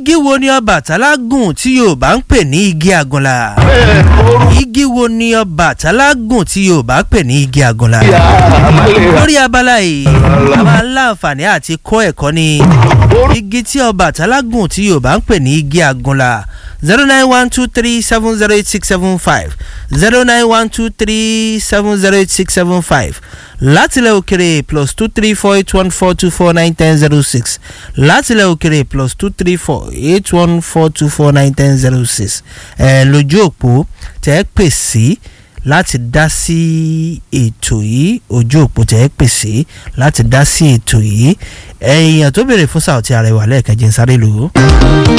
igi wo ni Ọbàtálá gùn tí Yorùbá ń pè ní igi àgùnlà igi wo ni Ọbàtálá gùn tí Yorùbá pè ní igi àgùnlà lórí abala yìí a máa ń láǹfààní àti kọ́ ẹ̀kọ́ ní igi tí Ọbàtálá gùn tí Yorùbá ń pè ní igi àgùnlà zero nine one two three seven zero eight six seven five zero nine one two three seven zero eight six seven five látilẹ̀ òkèrè plus two three four eight one four two four nine ten zero six látilẹ̀ òkèrè plus two three four eight one four two four nine ten zero six ẹ̀ lójú òpó tẹ́ pè sí láti dá sí ètò yìí ojú òpó tẹ́ pè sí láti dá sí ètò yìí ẹ̀yìn tó béèrè fún Saoty Arewa lẹ́ẹ̀kejì ń sáré lò ó.